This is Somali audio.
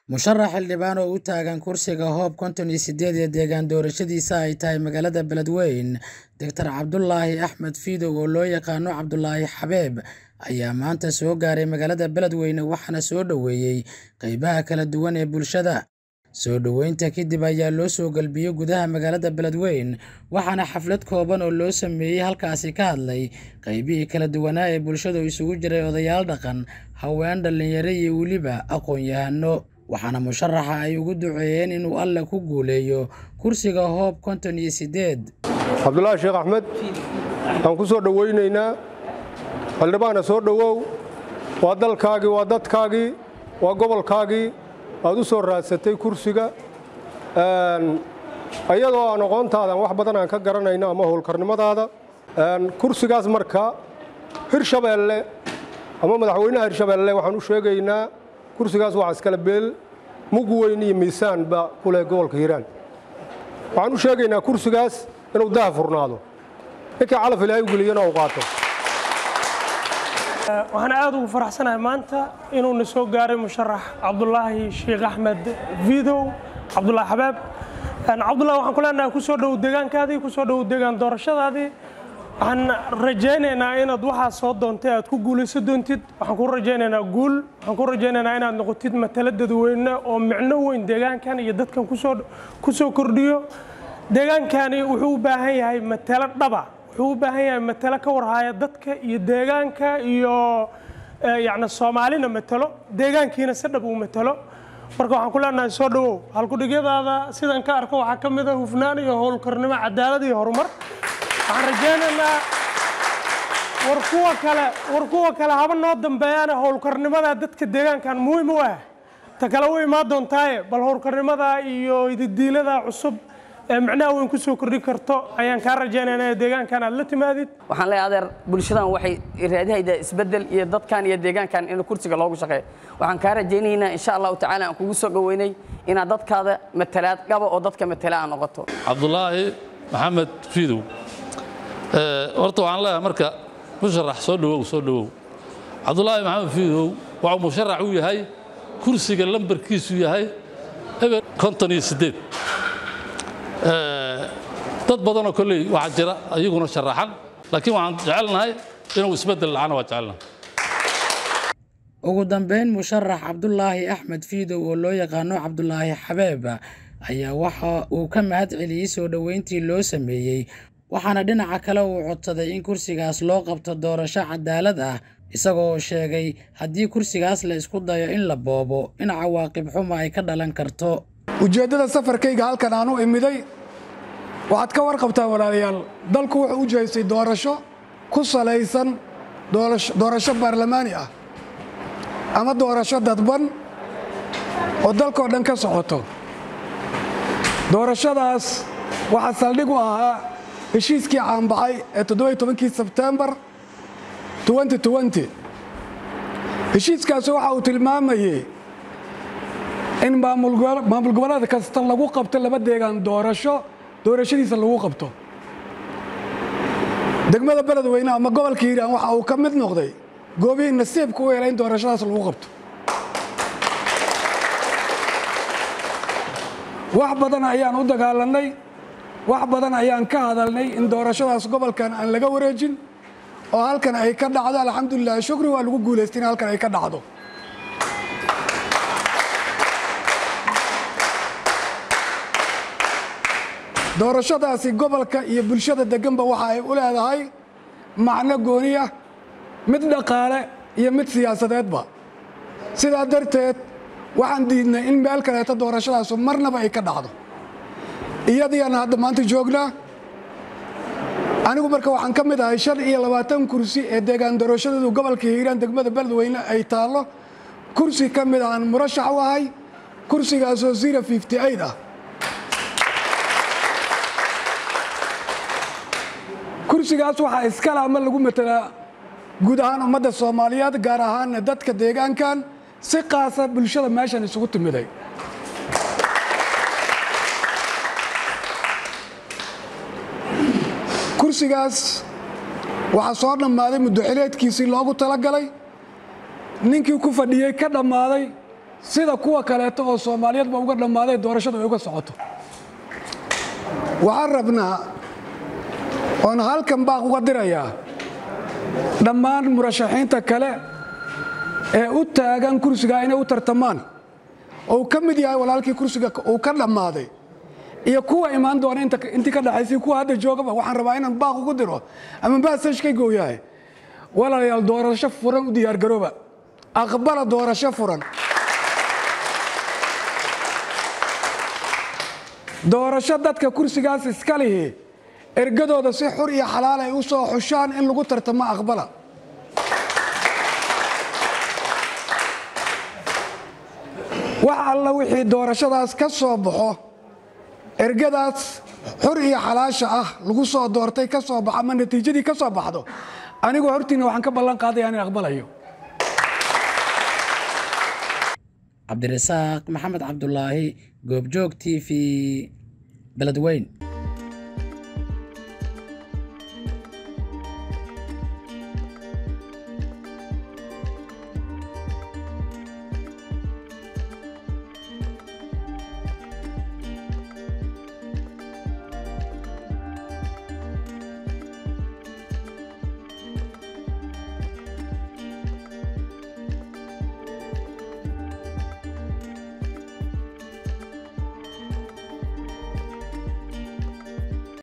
musharax xildhibaan oo u taagan kursiga hoob konton iyo sideed ee deegaan doorashadiisa ay tahay magaalada beledweyne doctor cabdulaahi axmed fiidow oo loo yaqaano cabdulaahi xabeeb ayaa maanta soo gaaray magaalada beledweyne waxaana soo dhoweeyey qeybaha kala duwan ee bulshada soo dhoweynta kadib ayaa loo soo galbiyey gudaha magaalada beledweyne waxaana xaflad kooban oo loo sameeyey halkaasi ka hadlay qeybihii kala duwanaa ee bulshadu isugu jiray odayaal dhaqan haween dhallinyaro iyo weliba aqoon-yahano waxaana musharaxa ay ugu duceeyeen inuu alle ku guuleeyo kursiga hoob konton iyo sideed cabdulaahi sheekh axmed waxaan ku soo dhowaynaynaa xildhibaana soo dhowow waa dalkaagii waa dadkaagii waa gobolkaagii aad u soo raadsatay kursiga iyadoo aan aqoontaadan wax badan aan ka garanayno ama howlkarnimadaada kursigaas marka hirshabeelle ama madaxweynaha hirshabeelle waxaan u sheegaynaa kursigaas waa iskale beel mug weyn iyo miisaan ba ku leh gobolka hiiraan waxaan u sheegaynaa kursigaas inuu daha furnaado ninkii calaf ilaahay u geliyana uu qaato waxaan aad ugu faraxsanahay maanta inuuna soo gaaray musharax cabdulaahi sheekh axmed vidow cabdulaahi xabaab cabdullahi waxaan ku leenahay ku soo dhow deegaankaadii ku soo dhow deegaan doorashadaadii waxaan rajaynaynaa inaad waxaa soo doontay aad ku guulayso doontid waxaan ku rajaynaynaa guul waxaan ku rajaynaynaa inaad noqotid matalo dadweyne oo micno weyn deegaankan iyo dadkan ku soo kordhiyo deegaankani wuxuu u baahan yahay matalo dhaba wuxuu u baahan yahay matalo ka warhaya dadka iyo deegaanka iyo yacni soomaalina matalo deegaankiina si dhab uu matalo marka waxaan ku leenahay soo dhowow halkudhigyadaada sidan ka arko waxaa ka mid a hufnaan iyo howlkarnimo cadaalad iyo horumar waxaan rajaynaynaa war kuwa kale war kuwa kale haba noo dambeeyaana howlkarnimada dadka deegaankan muhiim u ah ta kale u imaan doontaaye bal howlkarnimada iyo ididiilada cusub ee micnaha weyn ku soo kordhin karto ayaan kaa rajaynaynaa deegaankan aad la timaadid waxaan leeyahay adeer bulshadan waxay raadihaydaa isbeddel iyo dadkan iyo deegaankan in kursiga loogu shaqeeyo waxaan kaa rajaynaynaa insha allahu tacaala aan kugu soo dhoweynay inaad dadkaada matalaad qaba oo dadka matala aa noqoto cabdulaahi maxamed fiidow horta waxaan leeyahay marka musharax soo dhowow soo dhowow cabdulaahi maxamed fiidow waxuu musharax u yahay kursiga lambarkiisu yahay eber konton iyo siddeed dad badanoo kolley waxaa jira ayaguna sharaxan laakiin waxaan jecelnahay inuu isbeddel dhacana waa jecelnahay ugu dambeyn musharax cabdulaahi axmed fiidow oo loo yaqaano cabdulaahi xabeeb ayaa waxa uu ka mahad celiyey soo dhoweyntii loo sameeyey waxaana dhinaca kale uu codsaday in kursigaas loo qabto doorasho cadaalad ah isagoo sheegay haddii kursigaas la isku dayo in la boobo in cawaaqib xuma ay ka dhalan karto ujeeddada safarkayga halkan aan u imiday waxaad ka warqabtaa walaalayaal dalku wuxuu u jeestay doorasho ku salaysan doorasho baarlamaani ah ama doorasho dadban oo dalkoo dhan ka socoto doorashadaas waxaa saldhig u ahaa heshiiskii caanbaxay ee toddobiy tobankii sebtembar heshiiskaasi waxa uu tilmaamayey in maamul goboleed kasta lagu qabto laba deegaan doorasho doorashadiisa lagu qabto degmada beledweyne ama gobolka hiiraan waxa uu ka mid noqday goobihii nasiibka u helay in doorashadaas lagu qabto wax badan ayaan u dagaalanay wax badan ayaan ka hadalnay in doorashadaas gobolkan aan laga wareejin oo halkan ay ka dhacdo alxamdulilah shukri waa lagu guulaystay in halkan ay ka dhacdo doorashadaasi gobolka iyo bulshada deganba waxa ay u leedahay macno gooniya mid dhaqaale iyo mid siyaasadeedba sidaa darteed waxaan diidnay in meel kaleeto doorashadaasu marnaba ay ka dhacdo iyadiiaan hadda maanta joognaa anigu marka waxaan ka mid ahay shan iyo labaatan kursi ee deegaan doorashadeedu gobolka hiiraan degmada beledweyne ay taallo kursi ka mid aan murashax u ahay kursigaasoo zero fifty eight ah kursigaas waxaa iskale ama lagu matelaa guud ahaan ummadda soomaaliyeed gaar ahaanna dadka deegaankan si qaasa bulshada meeshan isugu timiday kursigaas waxaa soo dhammaaday muddoxileedkiisii loogu talagalay ninkii ku fadhiyey ka dhammaaday sida kuwa kaleeto oo soomaaliyeedba uga dhammaaday doorashadu ay uga socoto waxaan rabnaa oon halkan baaq uga dirayaa dhammaan murashaxiinta kale ee u taagan kursigaa inay u tartamaan oo uu ka mid yahay walaalkii kursiga uu ka dhammaaday iyo kuwa imaan doona intii ka dhaxaysay kuwa hadda joogaba waxaan rabaa inaan baaq ugu diro ama baasashkayga uu yahay walaalayaal doorasho furan u diyaargarooba aqbala doorasho furan doorasho dadka kursigaas iska lihi ergadooda si xur iyo xalaal ay u soo xushaan in lagu tartamo aqbala wax alla wixii doorashadaas ka soo baxo ergadaas xur iyo xalaasha ah lagu soo doortay ka soo baxo ama natiijadii ka soo baxdo anigoo hortiina waxaan ka ballan qaadaya inaan aqbalayo cabdirasaaq maxamed cabdulaahi goobjoog t v beledweyn